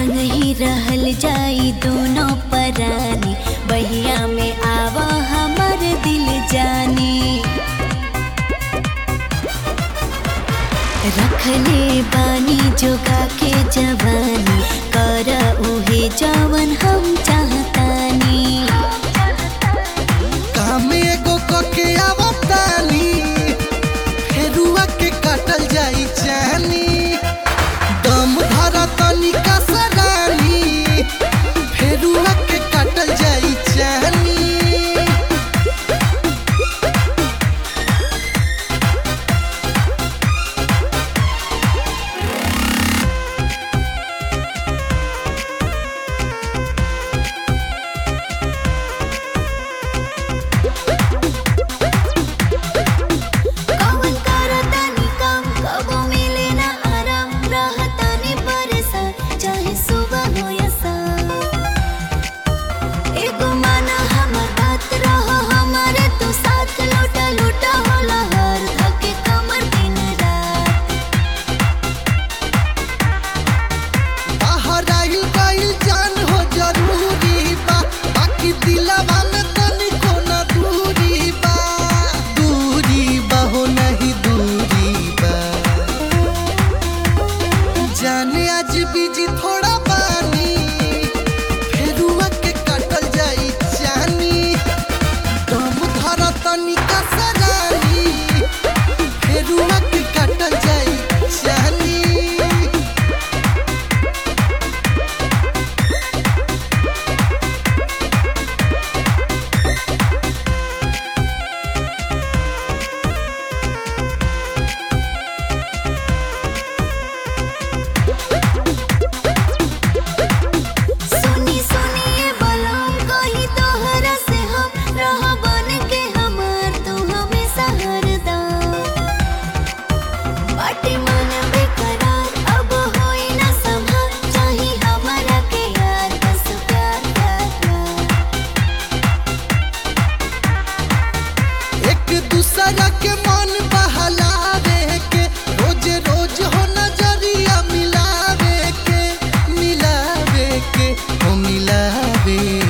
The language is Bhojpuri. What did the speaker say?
संग ही रहल जाई दोनों परानी बहिया में आवा हमर दिल जानी रखले बानी जोगा के जवानी कर उहे जवन हम चाहतानी काम एगो कके आवतानी फेरुआ के काटल जाई चानी दम धरा तनिका सरानी फेरुआ के काटल जाई चानी कवन करतानी काम कबो मिले ना आराम रहतानी परेशान चाहे सुबह हो या शाम एगो माना हमर बात रहो हमारे तो साथ लूटा लूटा होला हर धके कमर दिन रात बाहर आइल गइल जान हो जरूरी बा बाकी दिलवा में तनिको न दूरी बा दूरी बा हो नहीं दूरी बा जाने आज बिजी थोड़ा बानी फेरुआ के काटल जाई चानी दम धरा तनिका सरानी फेरुआ के काटल जाई चानी सुनी सुनिए बलम कही तोहरा से हम रह बन के हमार तू हमेशा हरदम बाटे मन बेकरार अब होई ना संभाल चाही हमारा के यार बस प्यार प्यार प्यार एक दूसरा के मन बहलावे के रोज रोज हो नजरिया मिलावे के मिलावे के हो मिलावे